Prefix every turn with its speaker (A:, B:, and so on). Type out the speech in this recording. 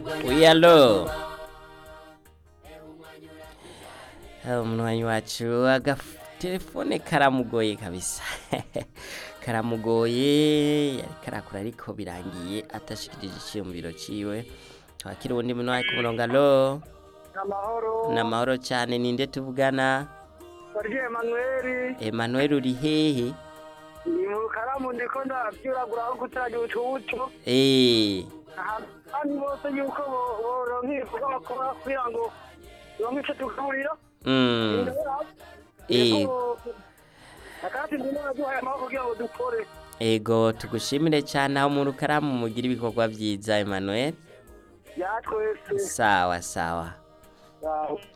A: Oui, allo umunywanyi wacu agatelefone karamugoye kabisa karamugoye yari karakura ariko birangiye atashikirije iciyumviro ciwe twakira uwundi munywanyi ku murongo allo
B: amahoro
A: namahoro cane ninde tuvugana
B: barye emanuweli
A: Emmanuel uri hehe
B: ni mu karamu ndiko ndavyuragura aho gutanga utubuto
A: eh
B: kandi bose yuko bo- boronka ibikorwa bakora kugira ngo ronke ico tugaburira
A: mm eh
B: akati ndimo naduhaye amaboko kugira ngo dukore
A: ego tugushimire cyane aho mu rukaramu mugira ibikorwa vyiza Emmanuel
B: ya twese
A: sawa sawa
B: Sawa.